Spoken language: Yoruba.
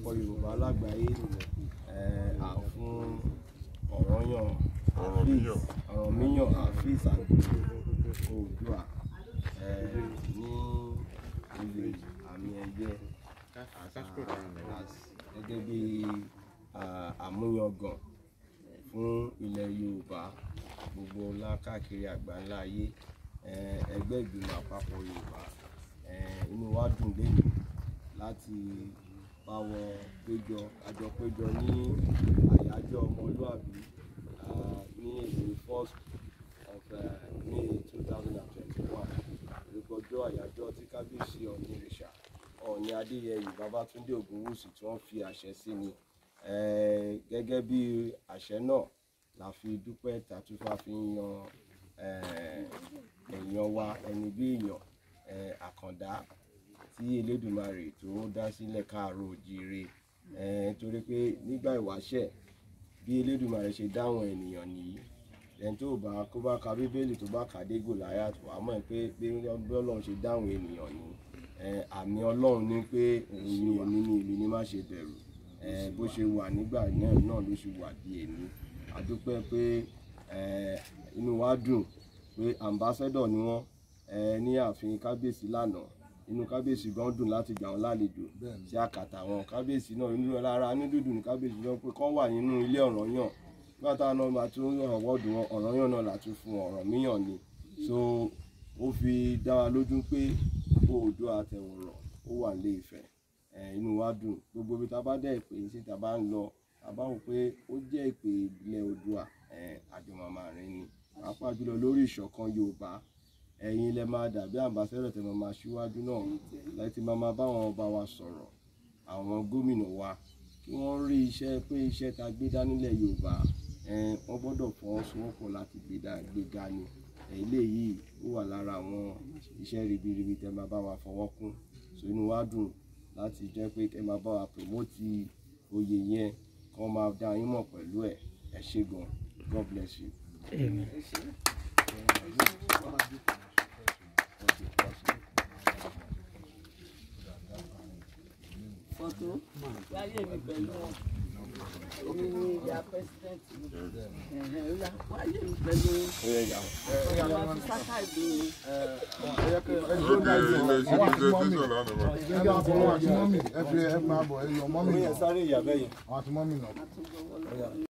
àpapọ̀ yorùbá lágbàáyé eh, à- fún ọ̀rọ̀yàn Hafiz ọ̀rọ̀míyàn Hafiz Oòduà eh, ní oyè àmì ẹ̀yẹ as- gẹ́gẹ́ bí ah, àmúyangàn fún ilẹ̀ yorùbá gbogbo ńlá káàkiri àgbáńlá ayé eh, ẹgbẹ́ ìgbìmọ̀ àpapọ̀ yorùbá eh, inú wa dùn lẹ́yìn láti bá wọn péjọ àjọ péjọ ní àyájọ́ ọmọlúàbí ah, ní èdè first of uh, May two thousand and twenty-one ìrìkọjọ́ àyájọ́ tí kábíyèsí ọ̀ní ìrìṣà ọ̀ní adéyẹyè babátúndé ògúnwùsì tí wọ́n fi àṣẹ sí ni Eh, gẹ́gẹ́ bí àṣẹ náà la fi dúpẹ́ tàtúfà fi ń yan eh, èèyàn wa ẹni bí èèyàn eh, àkàndá tí elédùmarè tó dá sílẹ̀ káàárọ̀ òjíire eh, torí pé nígbà ìwáṣẹ̀ bí elédùmarè ṣe dáhùn ènìyàn nìyí ẹni tó bá kó bá ka bíbélì tó bá kà dé gòláyàtò wàá mọ̀ pé bí ọlọ́run ṣe dáhùn ènìyàn ni eh, àmì ọlọ́run ní pé òun ni èmi ni èmi ni má ṣe bẹ̀rù eh, bó ṣe wà nígbà náà náà ló ṣe wà di èmi àdúpẹ́ pé eh, inú wa dùn pé ambassador ni wọ́n eh, ní ààfin kábíyèsí lánàá inú kábíyèsí gan dùn láti gbà wọn lálejò sí àkàtà wọn kábíyèsí náà inú rárá ní dúdú ní kábíyèsí náà pé kán wà nínú ilé Ọ̀rànyàn nígbà táwọn náà máa tún ọ̀wọ́dù wọn Ọ̀rànyàn náà látún fún Ọ̀rànmíyàn ni so ó fi dá wa lójú pé Oòduà àtẹ̀wọ̀rọ̀ ó wà nílé Ifẹ̀ ẹ̀, inú wa dùn gbogbo ibi tá a bá dẹ̀ pé sí tá a bá ń lọ tá a bá wò pé ó jẹ́ ìpè ilẹ̀ Oòduà ẹ̀, àjọmọ̀mọ̀ rìn ni pàápàá jùlọ lórí ìṣọ̀kan Yorùbá ẹ̀yin lẹ máa dàbí àmbásẹ́rọ̀ tẹ máa máa ṣíwájú náà láti máa máa báwọn ọba wa sọ̀rọ̀ àwọn gómìnà wa kí wọ́n rí iṣẹ́ pé iṣẹ́ ta gbé dá nílẹ̀ Yorùbá ẹ̀, wọ́n gbọ́dọ̀ fọwọ́sowọ́pọ̀ láti gbé dá gbé ga ni ẹ̀, eléyìí ó wà lára àwọn iṣẹ́ ribiribi tẹ máa bá wa fọwọ́ kún so inú wa dùn láti jẹ́ pé kẹ́ máa bá wa promote oyè yẹn kí wọ́n máa dá yín mọ̀ pẹ̀lú ẹ̀ ẹ ṣé gan God bless you. Amen. fọ́tò wáyé mi pẹ̀lú wọn èmi ni ìyá pẹ́sidẹ́ǹtì mi ẹ̀hẹ̀, ó yá, wáyé mi pẹ̀lú Ó yẹ ìyá. ọ̀rọ̀ àti sáká ìlú mi. ẹ fi ẹ máa bọ̀ ẹ yọ mọ́mì Ó yẹ náà sáré ìyá bẹ́yẹn. àwọn àti mọ́mì náà. àtúgbọ̀wọ́ lọ́wọ́